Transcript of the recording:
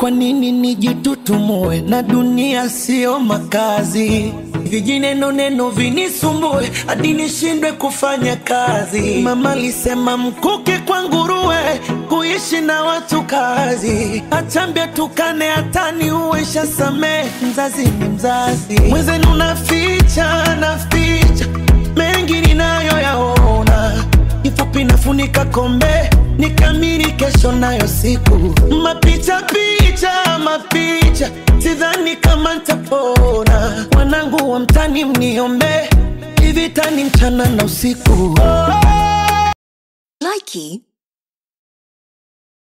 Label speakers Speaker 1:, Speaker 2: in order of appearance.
Speaker 1: Kwa nini nijitutumue na dunia sio makazi? Vijineno neno vinisumbue hadi nishindwe kufanya kazi. Mama alisema mkuke kwa nguruwe, kuishi na watu kazi. Achambia tukane hatani uwesha samee, mzazi ni mzazi. Mwenzenu naficha naficha mengi ninayoyaona kifupi nafunika kombe nikamiri kesho nayo siku mapicha picha mapicha sidhani kama ntapona wanangu wa mtani mniombe hivi tani mchana na usiku
Speaker 2: Likey